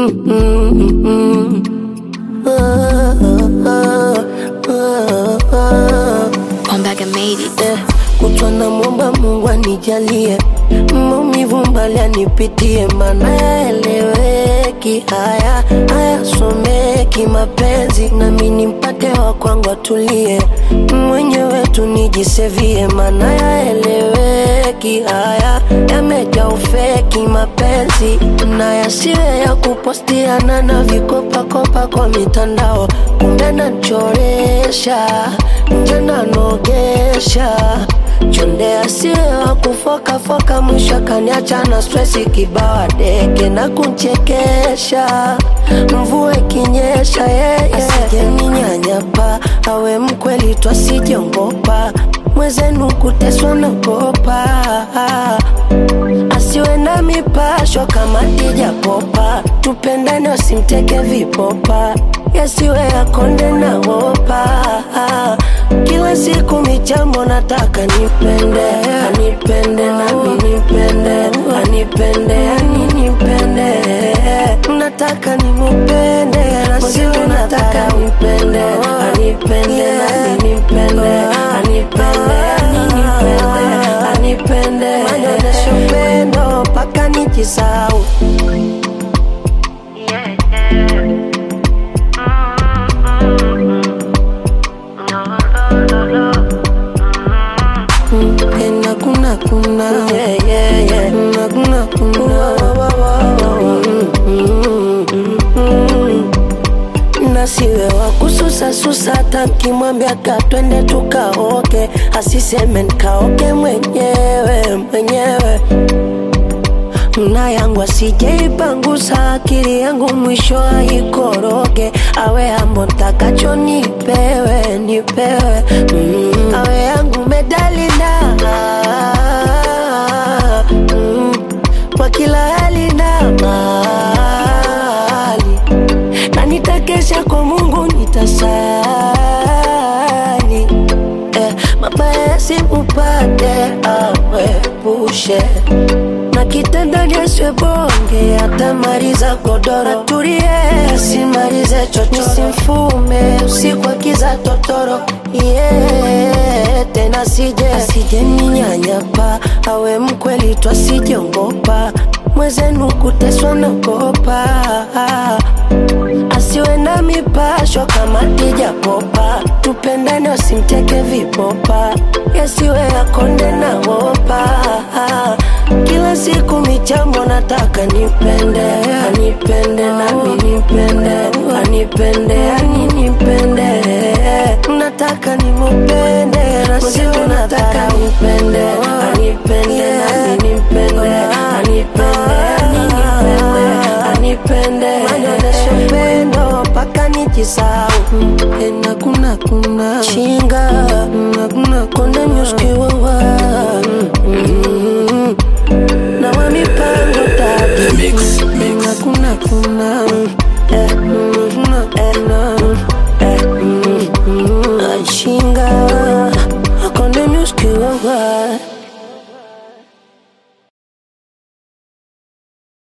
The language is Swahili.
Ombaga made it. Eh, kutwa na mwomba Mungu anijalie maumivu mbali anipitie, mana yaeleweki, haya hayasomeki mapenzi, nami nimpate wa kwangu atulie, mwenyewe tu nijisevie, mana yaeleweki, haya yamejaa ufeki mapenzi, na yasiwe ya kupostiana na vikopakopa kwa mitandao, kumbe nachoresha nje nanogesha chonde asiwe wa kufokafoka, mwisho kaniacha na stresi kibawa deke na kunchekesha, mvua ikinyesha yeye asijeninyanyapa, awe mkweli twasijongopa, mwezenu kuteswa na kopa asiwe na mipasho kama tijapopa, tupendane wasimteke vipopa, yasiwe yakonde na wopa. Kila siku michambo nataka nipende, anipende nami nipende, anipende ani nipende, nataka nimupende, nasiwe nataka nipende, anipende nami nipende, anipende ani nipende, anipende, anyonyeshe upendo mpaka nijisau Kuna kuna kuna yeah, yeah, yeah. Kuna kuna kuna nasiwe wa kususa susa, hata nkimwambia ka twende tukaoke, asiseme nkaoke mwenyewe mwenyewe na yangu asijeipangusa akili yangu mwisho aikoroge, awe ambo ntakacho nipewe nipewe, mm. awe yangu medali na mm. kwa kila hali na mali, na nitakesha kwa Mungu nitasali eh, mabaya yasimupate awepushe na kitandani asiwe bonge, atamaliza godoro, atulie asimalize chocho, simfume usiku akiza totoro yeah, tena sije asije ninyanyapa, awe mkweli twasijongopa, mwezenu kuteswa na kopa asiwe na mipasho kama tijapopa, tupendane wasimteke vipopa, yasiwe yakonde na wopa. Kila siku michambo nataka nipende, anipende nami nipende, anipende ani nipende, nataka nimupende, nasiwe nataka nipende, anipende nami nipende, anipende ani nipende, anipende, anyonyeshe upendo mpaka nijisau ena kuna kuna chinga na kuna konde myuskiwawa na wa mipango tatu Mix, mix. na kuna kuna